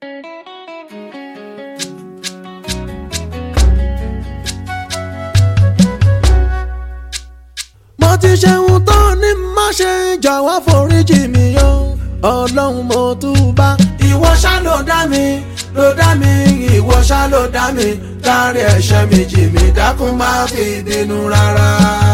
mo ti ṣeun tó ní má ṣe jọ̀wọ́ foríjì mi o ọlọ́run mo túbá. ìwọ ṣá ló dá mi ló dá mi ìwọ ṣá ló dá mi dárí ẹ̀ṣẹ̀ mi jì mí dákun má fi bínú rárá.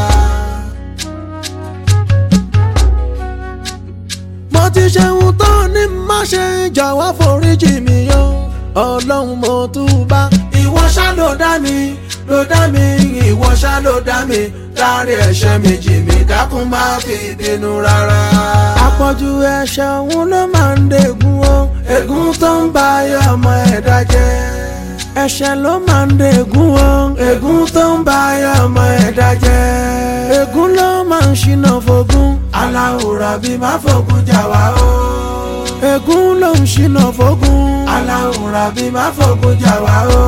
mo ti ṣeun tó ní má ṣe jọ̀wọ́ foríjì mi o ọlọ́run mo túbá. ìwọ ṣá ló dá mi ló dá mi ìwọ ṣá ló dá mi dárí ẹ̀ṣẹ̀ mi jì mí dákun má fi bínú rárá. àpọ̀jù ẹ̀ṣẹ̀ òun ló máa ń dègún o ègún tó ń ba ayé ọmọ ẹ̀dá jẹ́. ẹ̀ṣẹ̀ ló máa ń dègún o ègún tó ń ba ayé ọmọ ẹ̀dá jẹ́. ègún ló máa ń ṣínà fògún aláwòrán bí má fògún jà wá o. ègún ló ń ṣínà fògún aláwòrán bí má fògún jà wá o.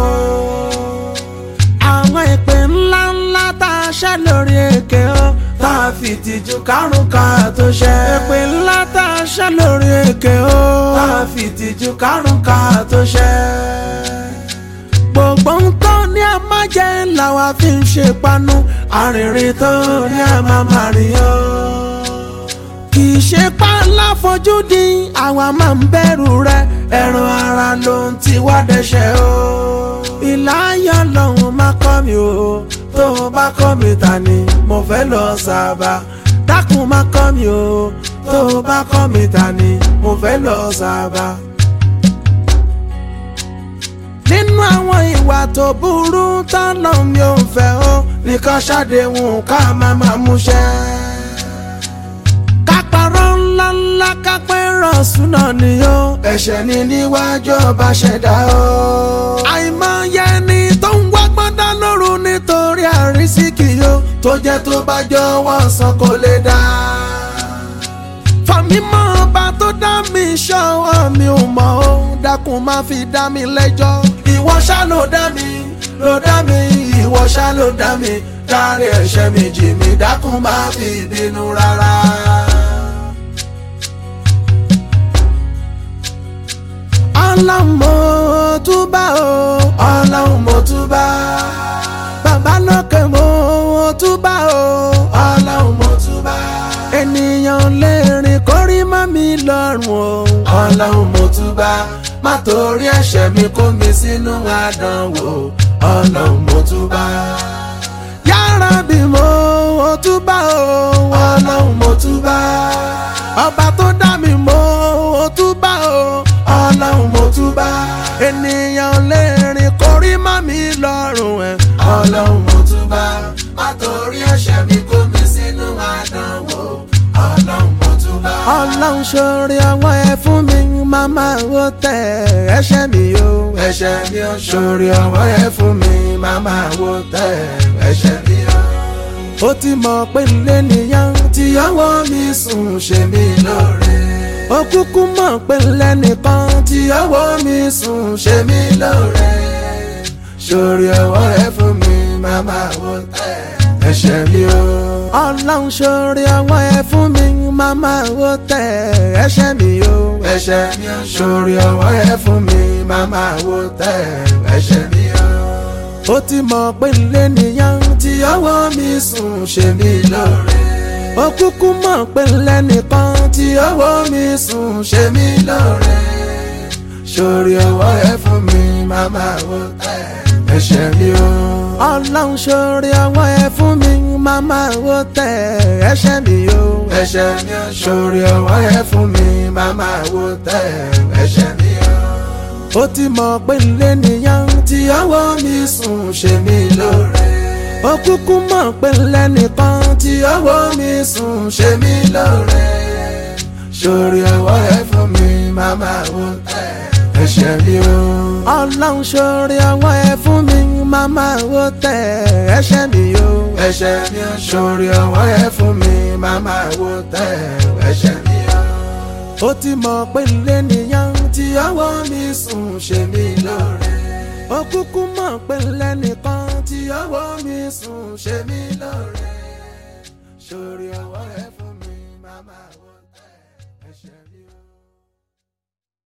àwọn ìpè ńlá ńlá tá a ṣẹ́ lórí èké o tá a fi tìjú kárùn ká tó ṣẹ́. ìpè ńlá tá a ṣẹ́ lórí èké o tá a fi tìjú kárùn ká tó ṣẹ́. gbogbo ń tó ní a máa jẹ́ làwa fi ń ṣe panu arìnrìn tó ní a máa máa rìn o. kì í ṣe pálá fojú di àwa máa ń bẹ̀rù rẹ ẹran ara ló ń ti wá dẹ́ṣẹ̀ o. ìláyọ̀ lọ́hùn má kọ́ mi o tó o bá kọ́ mi ta ni mo fẹ́ lọ sábà dákun má kọ́ mi o tó o bá kọ́ mi ta ni mo fẹ́ lọ sábà. nínú àwọn ìwà tó burú tọ́lọ́ mi ò fẹ́ o nìkan ṣàdéhùn ká má má múṣẹ́. kápárọ̀ ńlá ńlá kápẹ́ rọ̀ṣùn náà ni o ẹ̀ṣẹ̀ ni níwájú ọba ṣẹ̀dá o. àìmọye ni tó ń wá gbọ́dá lóru nítorí àrísìkì o tó jẹ́ tó bá jọ̀wọ́ san kò lè dá. fàmímọ́ ọba tó dá mi ṣọ́wọ́ mi ò mọ̀ ó dákun má fi dá mi lẹ́jọ́. ìwọ ṣá ló dá mi ló dá mi ìwọ ṣá ló dá mi dárí ẹ̀ṣẹ̀ mi jì mí dákun má fi bínú rárá. ọlọ́run mo túbà o ọlọ́run mo túbà bàbá lókè mo túbà o ọlọ́run mo túbà ènìyàn lè rìn kórí mọ́ mi lọ́rùn o ọlọ́run mo túbà má torí ẹ̀ṣẹ̀ mi kó mi sínú àdánwò ọlọ́run mo túbà yára bí mo túbà o ọlọ́run mo túbà ọba tó dá mi mo túbà o ọlọ́run mo túbà ènìyàn lè rìn kórí má mi lọ́rùn ẹ̀ ọlọ́run mo túbà má torí ẹ̀ṣẹ̀ mi kó mi sínú àdánwò ọlọ́run mo túbà. ọlọ́run ṣoore ọwọ́ ẹ fún mi màmá wo tẹ ẹ̀ṣẹ̀ mi o ẹ̀ṣẹ̀ mi o ṣoore ọwọ́ ẹ fún mi màmá wo tẹ ẹ̀ṣẹ̀ mi o. ó ti mọ̀ pé ilé nìyẹn tí ọwọ́ mi sùn ṣe mí lóore ó kúkú mọ̀ pé lẹ́nìkan tí ọwọ́ mi sùn ṣe mí lóore sórí ọwọ́ ẹ fún mi màmá wo tẹ ẹ̀ṣẹ̀ mi o. ọlọ́run sórí ọwọ́ ẹ fún mi màmá wo tẹ ẹ̀ṣẹ̀ mi o. ẹ̀ṣẹ̀ mi o. sórí ọwọ́ ẹ fún mi màmá wo tẹ ẹ̀ṣẹ̀ mi o. ó ti mọ̀ pé lẹ́nìyàn tí ọwọ́ mi sùn ṣe mí lóore ó kúkú mọ̀ pé lẹ́nìkan tí ọwọ́ mi sùn ṣe mí lóore sórí ọwọ́ ẹ fún mi màmá wo tẹ ẹ̀ṣẹ̀ mi o. ọlọ́run sórí ọwọ́ ẹ fún mi màmá wo tẹ ẹ̀ṣẹ̀ mi o. ẹ̀ṣẹ̀ mi o. sórí ọwọ́ ẹ fún mi màmá wo tẹ ẹ̀ṣẹ̀ mi o. ó ti mọ̀ pé lẹ́nìyàn tí ọwọ́ mi sùn ṣe mí lóore ó kúkú mọ̀ pé lẹ́nìkan tí ọwọ́ mi sùn ṣe mí lóore sórí ọwọ́ ẹ fún mi màmá wo tẹ ẹ̀ṣẹ̀ mi o. ọlọ́run sórí ọwọ́ ẹ fún mi màmá wo tẹ ẹ̀ṣẹ̀ mi o. ẹ̀ṣẹ̀ mi o. sórí ọwọ́ ẹ fún mi màmá wo tẹ ẹ̀ṣẹ̀ mi o. ó ti mọ̀ pé lẹ́nìyàn tí ọwọ́ mi sùn ṣe mí lóore ó kúkú mọ̀ pé lẹ́nìkan tí ọwọ́ mi sùn ṣe mí lóore sórí ọwọ́ ẹ